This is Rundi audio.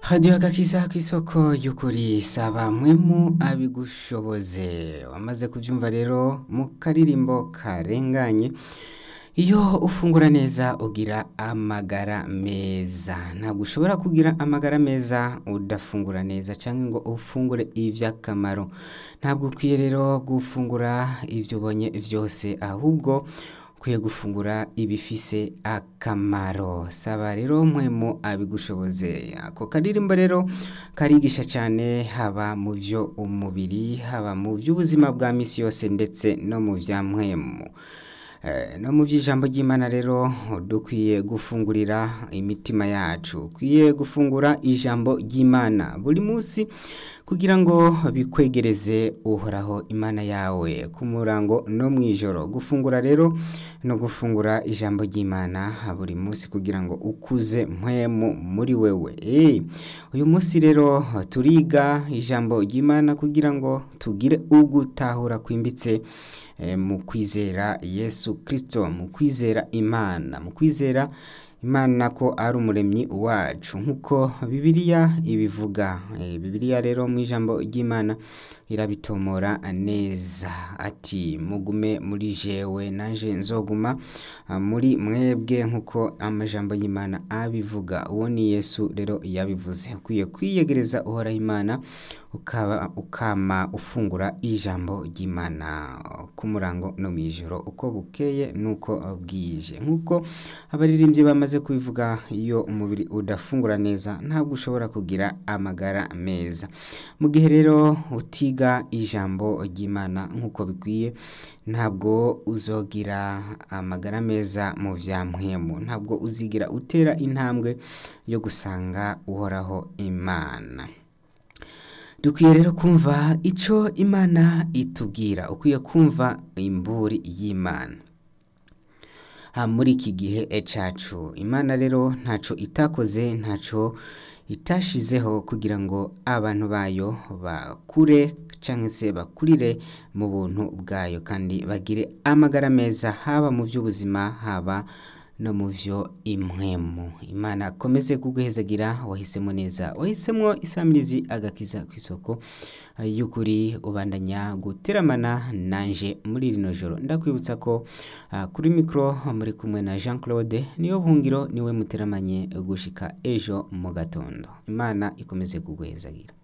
hadiyo agakiza k'isoko y'ukuri saba mwemu abigushoboze wamaze kubyumva rero mu karirimbo karenganye iyo ufungura neza ugira amagara meza ntabwo ushobora kugira amagara meza udafungura neza cyangwa ngo ufungure iby'akamaro ntabwo ukwiye rero gufungura ibyo ubonye byose ahubwo ukwiye gufungura ibifise akamaro saba rero mwemu abigushoboze ako karirimbo rero karigisha cyane haba mu byo umubiri haba mu by'ubuzima bwa minsi yose ndetse no mu bya mwemu no mu by'ijambo ry'imana rero dukwiye gufungurira imitima yacu ukwiye gufungura ijambo ry'imana buri munsi kugira ngo bikwegereze uhoraho imana yawe ku murango no mu ijoro gufungura rero no gufungura ijambo ry'imana buri munsi kugira ngo ukuze mpwemu muri wewe uyu munsi rero turiga ijambo ry'imana kugira ngo tugire ugutahura kwimbitse mu kwizera yesu kirisito mu kwizera imana mu kwizera imana ko ari umuremyi wacu nk'uko bibiliya ibivuga bibiliya rero mu ijambo ry'imana irabitomora neza ati mugume muri jewe naje nzoguma muri mwebwe nk'uko amajambo y'imana abivuga uwo ni yesu rero yabivuze ukwiye kwiyegereza uhoraho imana ukama ufungura ijambo ry'imana ku murango no mu ijoro uko bukeye n'uko bwije nk'uko abaririmbyi bamaze kubivuga iyo umubiri udafungura neza ntabwo ushobora kugira amagara meza mu gihe rero utiga ijambo ry'imana nk'uko bikwiye ntabwo uzogira amagara meza mu bya mpwemu ntabwo uzigira utera intambwe yo gusanga uhoraho imana dukwiye rero kumva icyo imana itubwira ukwiye kumva imburi y'imana muri iki gihe cyacu imana rero ntacyo itakoze ntacyo itashizeho kugira ngo abantu bayo bakure cyangwa se bakurire mu buntu bwayo kandi bagire amagara meza haba mu by'ubuzima haba no mu byo imwemu imana akomeze kuguhezagira wahisemo neza wahisemo isamirizi agakiza ku isoko y'ukuri ubandanya guteramana nanje muri rino joro ndakwibutsa ko kuri mikoro muri kumwe na jean claude niyo buhungiro niwe muteramanye gushika ejo mu gatondo imana ikomeze kuguhezagira